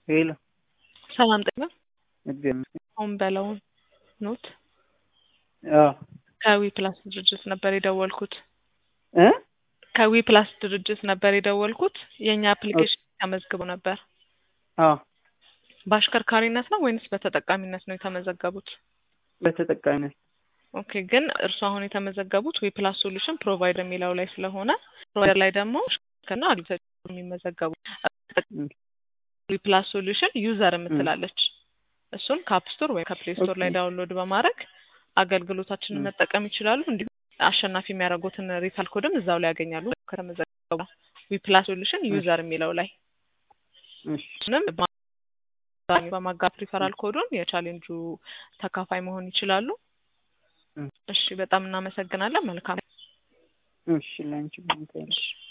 ሄሎ ሰላም ጤና እግዚአብሔር ይመስገን። አሁን በለውን ኖት አዎ ከዊ ፕላስ ድርጅት ነበር የደወልኩት። እ ከዊ ፕላስ ድርጅት ነበር የደወልኩት። የእኛ አፕሊኬሽን ተመዝግቦ ነበር። አዎ በአሽከርካሪነት ነው ወይንስ በተጠቃሚነት ነው የተመዘገቡት? በተጠቃሚነት ኦኬ ግን እርሱ አሁን የተመዘገቡት ዊ ፕላስ ሶሉሽን ፕሮቫይደር የሚለው ላይ ስለሆነ ፕሮቫይደር ላይ ደግሞ ሽከና አግሪተር የሚመዘገቡ ዊ ፕላስ ሶሉሽን ዩዘር የምትላለች እሱን ከአፕ ስቶር ወይም ከፕሌይ ስቶር ላይ ዳውንሎድ በማድረግ አገልግሎታችንን መጠቀም ይችላሉ። እንዲሁም አሸናፊ የሚያደርጉትን ሪፈር ኮድም እዛው ላይ ያገኛሉ። ከተመዘገቡ ዊ ፕላስ ሶሉሽን ዩዘር የሚለው ላይ እሺ እሱንም በማጋት ሪፈራል ኮዱን የቻሌንጁ ተካፋይ መሆን ይችላሉ። እሺ በጣም እናመሰግናለን። መልካም እሺ ላንቺ